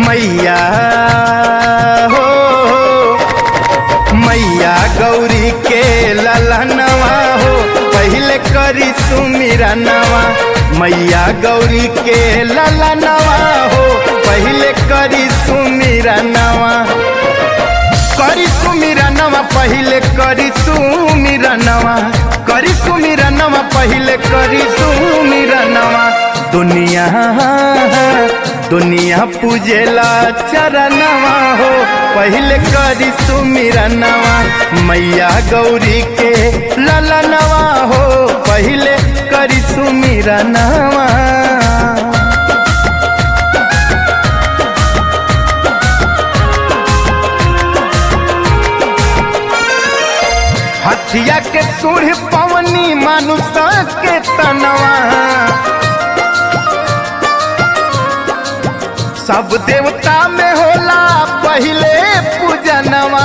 मैया हो मैया गौरी के ललनवा हो पहले करी सुमिरा नवा मैया गौरी के ललनवा हो पहले करी सुमिरा नवा करी सुमिरा नवा पहले करी सुमिरा नवा करी सुमिरा नवा पहले करी सुमिरा नवा दुनिया दुनिया पूजेला चरणवा हो पहले करी सुमिरा नवा मैया गौरी के ललनवा हो पहले करी सुमिरा नवा हथिया के सूढ़ पवनी मानुष के तनवा सब देवता में होला पहले पूजनवा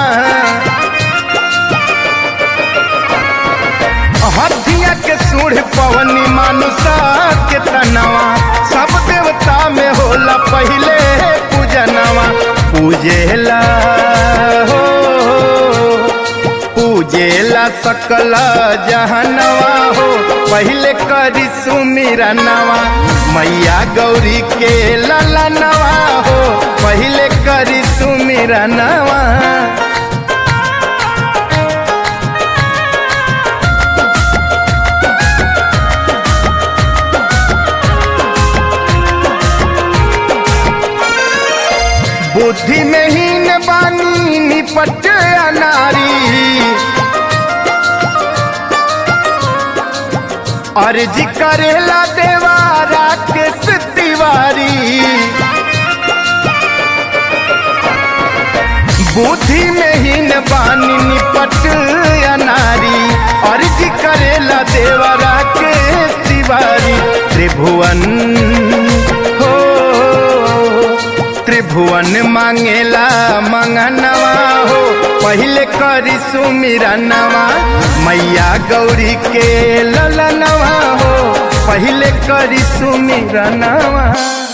हथिया के सूढ़ पवनी मानुष के तनवा सब देवता में होला पहले पूजनवा पूजेला हो पूजेला सकल जहनवा हो पहले करी सुमिरा नवा मैया गौरी के ललनवा हो पहले करी सुमिरा नवा बुद्धि में हीन बानी निपट अनारी अर्जी करेला देवा राकेश तिवारी बुद्धि में हीन बानी निपट अनारी अर्जी करेला देवा राकेश तिवारी त्रिभुवन हो त्रिभुवन मांगेला मंगनवा हो पहले करी सुमिरा नवा मैया गौरी के ललनवा हो पहले करी सुमिरा नवा